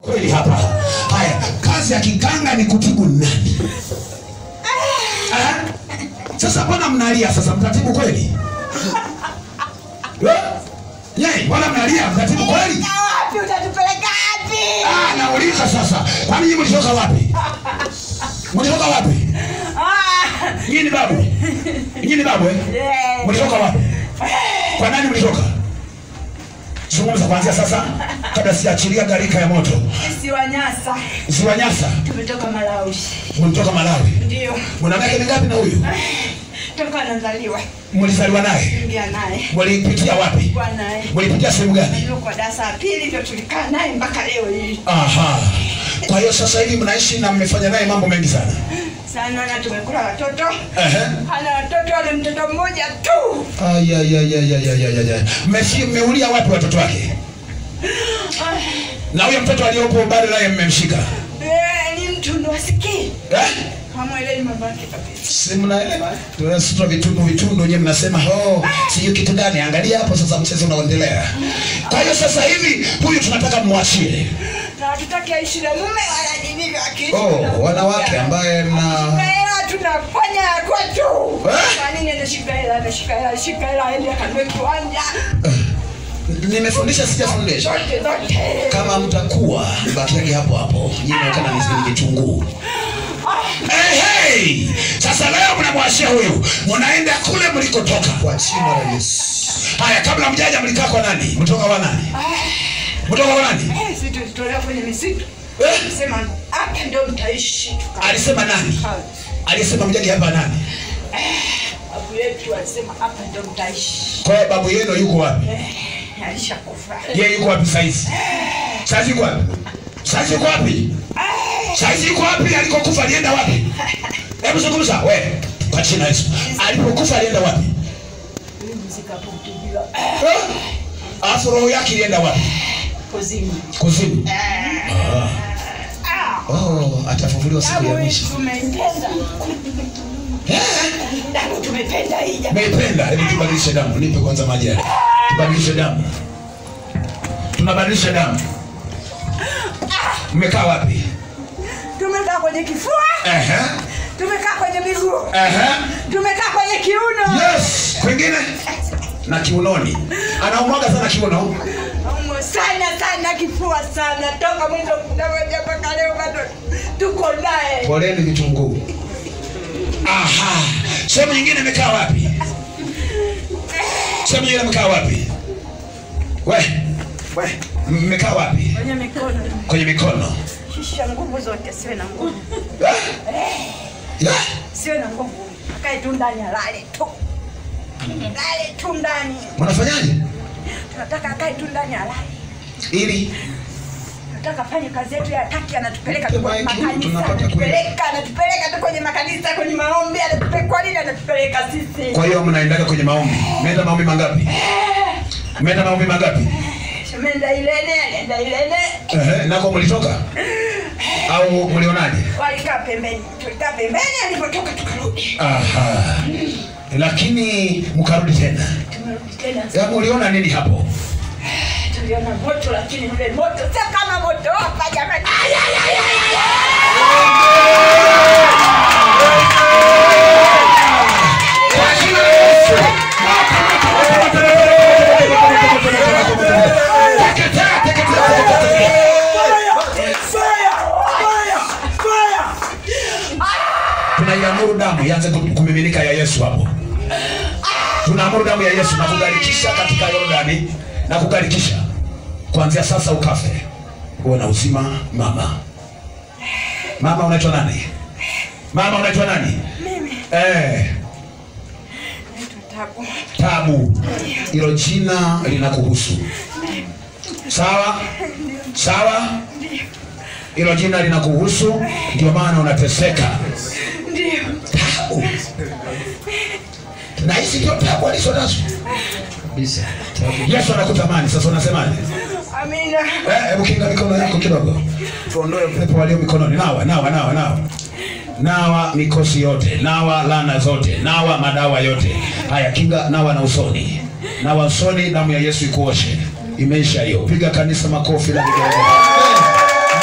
kweli hapa. Haya, kazi ya kiganga ni kutibu nani? Eh? Sasa mbona mnalia sasa, mtatibu kweli? Eh? Yei, mbona mnalia, mtatibu kweli? Na wapi utatupeleka wapi? Ah, nauliza sasa, kwani nyinyi mlitoka wapi? Mlitoka wapi? Ah, Nyinyi ni babu? Nyinyi ni babu eh? eh, Mlitoka wapi? Kwa nani mlitoka? Zungumza kuanzia sasa kabla sijaachilia gharika ya moto. sisi Wanyasa Ziwa Nyasa, tumetoka Malawi. mlitoka Malawi. Ndio Mwana miaka mingapi na huyu? toka anazaliwa Mlizaliwa naye? ingia naye Mlipitia wapi? kwa naye Mlipitia sehemu gani? ndio kwa darasa la pili ndio tulikaa naye mpaka leo hii Aha. Kwa hiyo sasa hivi mnaishi na mmefanya naye mambo mengi sana. sana, na tumekula watoto Ehe. ana watoto ana mtoto mmoja tu. Aya ya ya ya ya ya ya ya. Mmefi mmeulia wapi watoto wake? Na huyo mtoto aliyopo bado naye mmemshika. Eh, ni mtu ndo asikii Eh? hamwelewi mambo yake kabisa. Si mnaelewa? Tunasema vitundu vitundu nyewe mnasema oh, sijui kitu gani. Angalia hapo sasa mchezo unaendelea. Kwa hiyo sasa hivi huyu tunataka mwachie. Na hatutaki aishi na mume wala nini akiishi Oh, na mume. wanawake ambaye mna Shika hela tunafanya ya kwetu. Eh? Kwa nini anashika hela anashika hela shika hela aende akanunue kiwanja nimefundisha sijafundisha. zote zote. Kama mtakuwa bakiage hapo hapo, nyinyi kana ni vitunguu. Hey, hey! Sasa leo mnamwashia huyu, mnaenda kule mlikotoka kwa jina la Yesu. Haya, kabla mjaja mlikaa kwa nani? Mtoka kwa nani? Mtoka kwa nani? Eh, sisi tulitolewa kwenye misitu. Eh? Sema hapa ndio mtaishi. Tuka- Alisema nani? Alisema mjaje hapa nani? Babu yetu alisema hapa ndio mtaishi. Kwa hiyo babu yenu yuko wapi? Eh, alishakufa. Yeye yuko wapi saizi? Saizi yuko wapi? Saizi yuko wapi? Saizi yuko wapi? Alikokufa alienda wapi? Hebu zungumza we. Kwa jina la Yesu. Alipokufa alienda wapi? Zikapotubiwa Eh? Alafu roho yake ilienda wapi? kuzimu. Kuzimu. Ah, Oh, atafufuliwa siku ya damu hii mwisho. tumeipenda. Eh? Damu tumependa hii jamaa. Meipenda. Hebu tubadilishe damu. Nipe kwanza maji yale. Tubadilishe damu. Tunabadilisha damu. Mmekaa wapi? Tumekaa kwenye kifua, Ehe. tumekaa kwenye miguu, Ehe. tumekaa kwenye kiuno. Yes. Kwingine? Na kiunoni. Anaumwaga sana kiuno. Umo sana sana kifua sana toka mwanzo mmoja mpaka leo bado tuko naye. Poleni vitunguu. Aha. Sehemu nyingine imekaa wapi? Sehemu nyingine imekaa wapi? We. We. Mmekaa wapi? Kwenye mikono Kwenye mikono. shisha nguvu zote, siwe na nguvu, Ah. Ah. siwe na nguvu, akae tu ndani, alale tu, lale tu ndani. Mnafanyaje? Tunataka akae tu ndani, alale. Ili Tunataka fanye kazi yetu ya taki, anatupeleka tu Tupe kwenye maiki, makanisa, tunapata anatupeleka anatupeleka tu kwenye makanisa, kwenye maombi, anatupeleka. Kwa nini anatupeleka sisi? kwa hiyo mnaendaga kwenye maombi. Mmeenda maombi mangapi? Mmeenda maombi mangapi? Tumeenda Ilene, alienda Ilene, Ehe, nako mlitoka? Au mlionaje? walikaa pembeni, tulikaa pembeni, alipotoka tukarudi, Aha. Lakini mkarudi tena. tumerudi tena. Ya mliona nini hapo? Tuliona moto, lakini ule moto sio kama moto hapa jamani. Kwa jina la Yesu. Teketea, teketea, teketea. tunaiamuru damu ianze kumiminika ya Yesu hapo. Tunaamuru damu ya Yesu na kugarikisha katika Yordani na kugarikisha kuanzia sasa, ukafe uwe na uzima. Mama, mama unaitwa nani? Mama unaitwa nani? Mimi Eh, naitwa Tabu. Tabu, hilo jina linakuhusu. Sawa sawa, hilo jina linakuhusu, ndio maana unateseka. Ndio. Tabu. na hizi ndio tabu alizo nazo kabisa. Yesu anakutamani sasa, unasemaje? Amina. Eh, hebu kinga mikono yako kidogo, tuondoe pepo walio mikononi. Nawa, nawa, nawa, nawa, nawa mikosi yote, nawa lana zote, nawa madawa yote haya. Kinga, nawa na usoni, nawa usoni, damu ya Yesu ikuoshe. Imeisha hiyo. Piga kanisa makofi la vigelegele.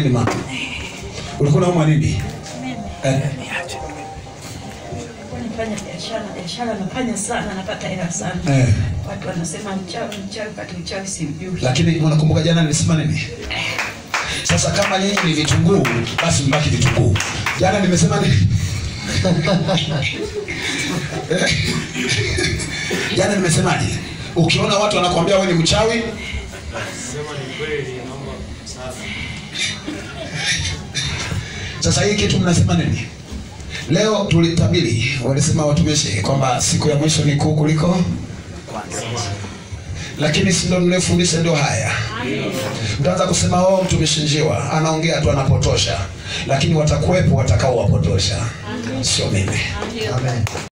nini mama? Ulikuwa unaumwa nini? Eh, nafanya biashara biashara nafanya sana napata hela sana eh. watu wanasema mchawi mchawi kati uchawi simjui Lakini unakumbuka jana nilisema nini? Sasa kama nyinyi ni vitunguu, basi mbaki vitunguu. Jana nimesema nini? Jana nimesemaje? Ukiona watu wanakuambia wewe ni mchawi, sasa hii kitu mnasema nini? Leo tulitabiri, walisema watumishi kwamba siku ya mwisho ni kuu kuliko lakini si ndo mliofundisha ndio haya. Mtaanza kusema oh, mtumishi njiwa anaongea tu anapotosha, lakini watakuwepo watakao wapotosha, sio mimi. Amen.